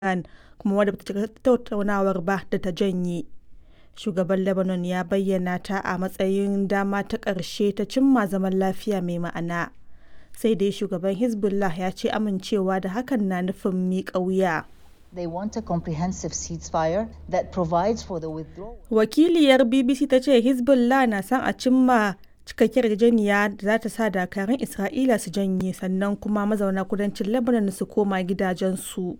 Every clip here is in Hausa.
Iran kuma wadda ba ta shiga tattaunawar ba da ta janye. Shugaban Lebanon ya bayyana ta a matsayin dama ta ƙarshe ta cimma zaman lafiya mai ma'ana, sai dai shugaban Hezbollah ya ce amincewa da hakan na nufin miƙa wuya. They want a comprehensive ceasefire that provides for the withdrawal. Wakiliyar BBC ta ce Hezbollah na son a cimma cikakkiyar yarjejeniya da za ta sa dakarun Isra'ila su janye sannan kuma mazauna kudancin Lebanon su koma gidajensu.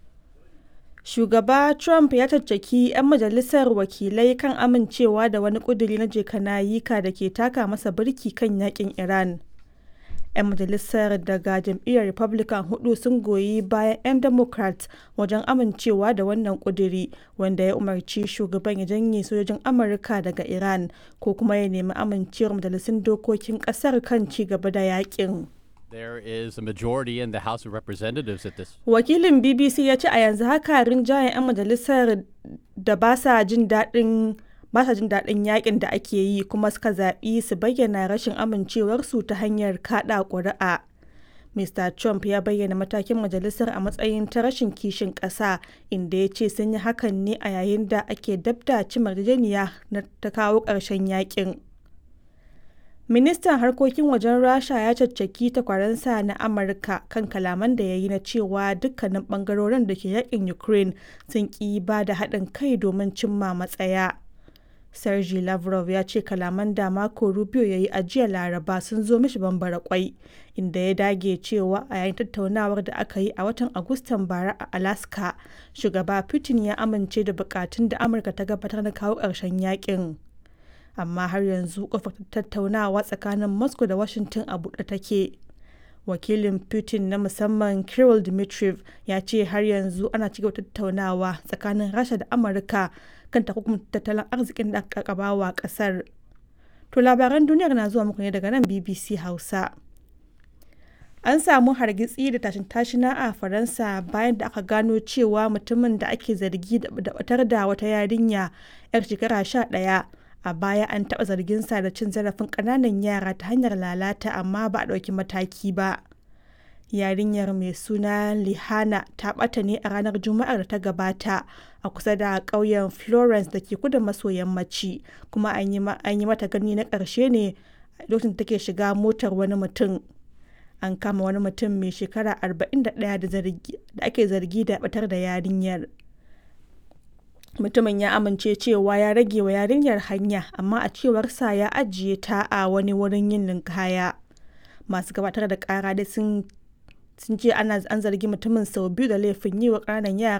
Shugaba Trump ya caccaki 'yan majalisar wakilai kan amincewa da wani ƙuduri na jekanayika da ke taka masa birki kan yakin Iran. 'Yan majalisar daga jam'iyyar Republican hudu sun goyi bayan 'yan Democrat wajen amincewa da wannan ƙuduri wanda ya umarci shugaban ya janye sojojin Amurka daga Iran ko kuma ya nemi amincewar majalisun dokokin ƙasar kan ci gaba da yakin. There is a majority in the House of Representatives at this. Wakilin BBC ya ce a yanzu haka rinjayen 'yan majalisar da ba sa jin daɗin ba sa jin daɗin yakin da ake yi kuma suka zaɓi su bayyana rashin amincewarsu ta hanyar kaɗa ƙuri'a. Mr. Trump ya bayyana matakin majalisar a matsayin ta rashin kishin ƙasa inda ya ce sun yi hakan ne a yayin da ake dabda cimar yarjejeniya na ta kawo ƙarshen yakin. Ministan harkokin wajen Rasha ya caccaki takwaransa na Amurka kan kalaman da ya yi na cewa dukkanin bangarorin da ke yakin Ukraine sun ƙi ba da haɗin kai domin cimma matsaya. Sergei Lavrov ya ce kalaman da Marco Rubio ya yi a jiya Laraba sun zo mishi bambara kwai, inda ya dage cewa a yayin tattaunawar da aka yi a watan Agustan bara a Alaska, shugaba Putin ya amince da bukatun da Amurka ta gabatar na kawo ƙarshen yakin. amma har yanzu kofar tattaunawa tsakanin moscow da washington a buɗe take wakilin putin na musamman kirill dmitriev ya ce har yanzu ana cigaba tattaunawa tsakanin rasha da amurka kan takunkumin tattalin arzikin da aka wa kasar to labaran duniyar na zuwa muku ne daga nan bbc hausa an samu hargitsi da tashin tashina a faransa bayan da aka gano cewa mutumin da ake zargi da batar da wata yarinya 'yar shekara sha ɗaya a baya an taɓa zarginsa da cin zarafin ƙananan yara ta hanyar lalata amma ba a ɗauki mataki ba yarinyar mai suna lihana ta ɓata ne a ranar juma'ar da ta gabata a kusa da ƙauyen florence da ke kudu maso yammaci kuma an yi mata gani na ƙarshe ne lokacin da take shiga motar wani mutum an kama wani mutum mai shekara 41 da ake zargi da batar da yarinyar mutumin ya amince cewa ya rage wa yarinyar hanya amma a cewarsa ya ajiye ta a wani wurin yin ninkaya masu gabatar da kara dai sun ce ana an zargi mutumin sau biyu da laifin yi wa ƙananan yara